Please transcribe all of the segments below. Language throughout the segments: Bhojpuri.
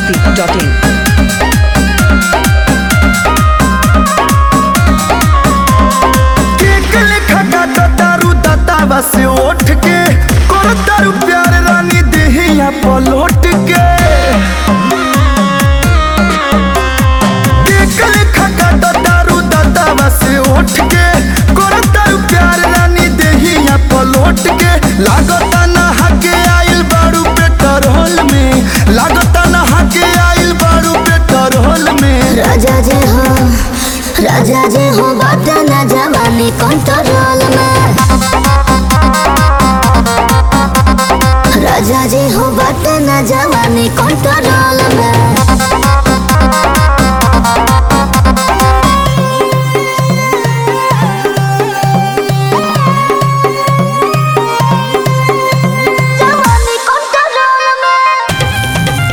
masti.in. केक लेखा काटा दारू दातावा से उठ के कर दारू प्यार रानी देहिया पलट के केक लेखा काटा दारू दातावा से उठ के कर दारू प्यार रानी देहिया पलट के लागता नहा के आइल बारू पेट्रोल में लागता नहा के आइल बारू पेट्रोल में राजा जे हो राजा जे हो बात न जवानी कंट्रोल में राजा जे हो बात न जवानी कंट्रोल में जवानी कंट्रोल में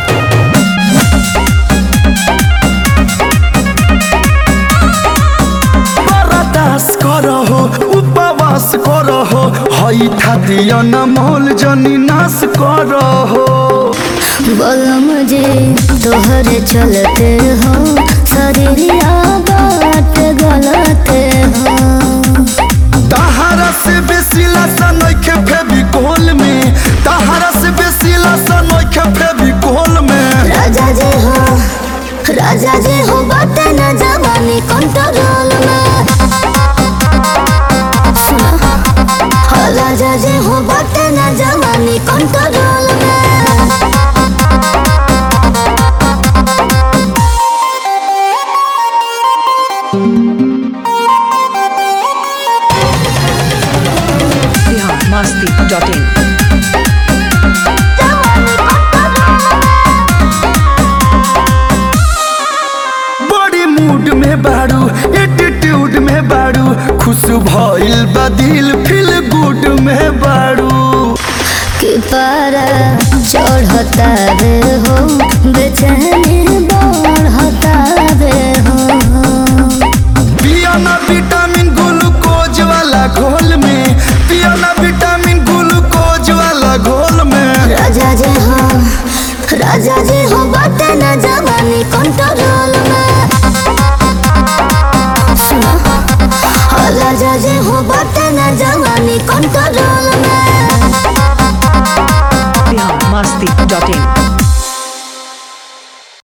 बरदास करहो उपवास करहो हई खातिर अनमोल जनी नाश करहो बोलो मुझे तोहरे चलते हो शरीरिया बात गलते हो तहारा से बेसी लसन नइखे फेविकोल में तहारा से बेसी लसन नइखे फेविकोल में राजा जे हो राजा जे हो बात न जवानी कंट्रोल में सुनो हाँ, राजा जे हो बात न जवानी कंट्रोल में Bihar masti.in. बड़ी मूड में बाड़ू एटीट्यूड में बाड़ू खुश भइल बा दिल फील गुड में बाड़ू कि पारा चढ़ता रे हो बेचैनी